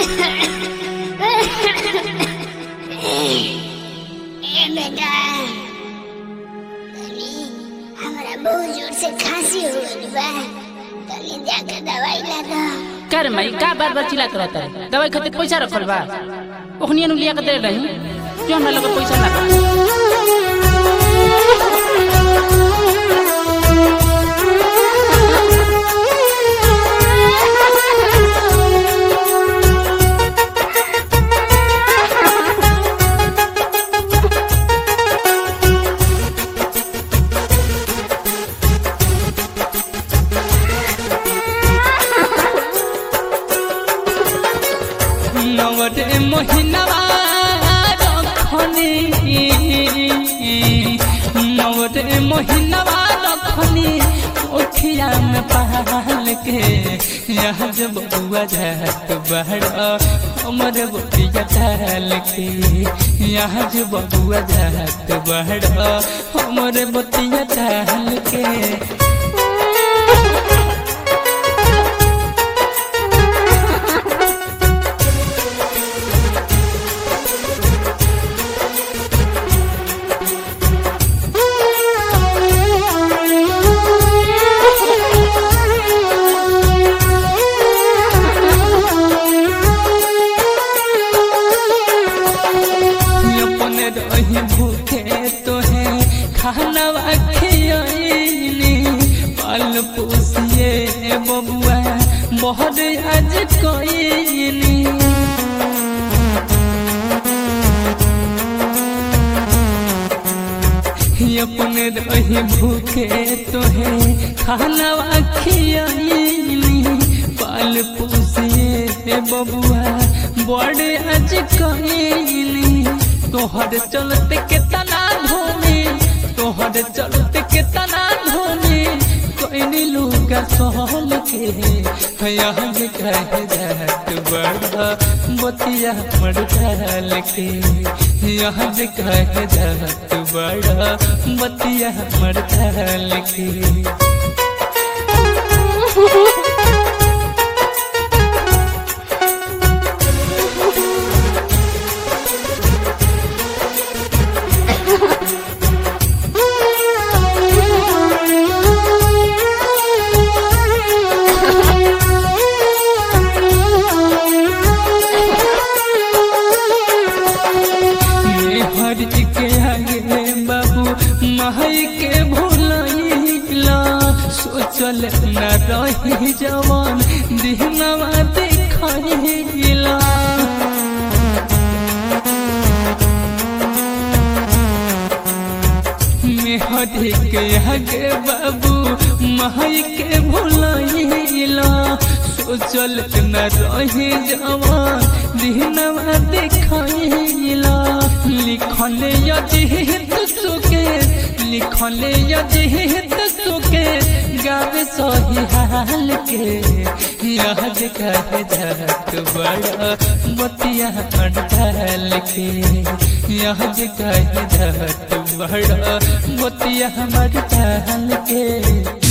ए बेटा तनी हमरा बहुत जोर से खांसी हो गइल बा तनी जाके दवाई ला दो कर मई का बार बार चिल्लात रहता है दवाई खातिर पैसा रखल बा ओखनी नु लिया के दे रही जो हमरा लगे पैसा ना बा नवरे महिनावा रखनी नवरे महिनावा रखनी ओखिया में पाल के यहाँ जब बुआ जात बड़ा हमरे बोटिया डाल के यहाँ जब बुआ जात बड़ा हमरे बोटिया डाल के अपने रही भूखे तोहे खाना खियनी पाल पोसिए बबुआ बहुत आज कईनी अपने रही भूखे तोहे खाना खियनी पाल पोसिए बबुआ बड़े आज कईनी तोहर चलते केतना धोनी तोहर चलते केतना धोनी कोई लुका सहल के यहाँ जे कह जात बड़ा बतिया मर डाल के यहाँ जे कह जात बड़ा बतिया मर डाल के हर के आगे बाबू महई के भूलैला सोचल न रही जवान दिहनवा देखैला मेहरी के आगे बाबू महई के भूलैला सोचल न रही जवान दिहनवा देखैला लिखले यजिहित सुके लिखले यजिहित सुके गावे सही हाल के याद कह जात बड़ा बतिया अड़ल के याद कह जात बड़ा बतिया मर के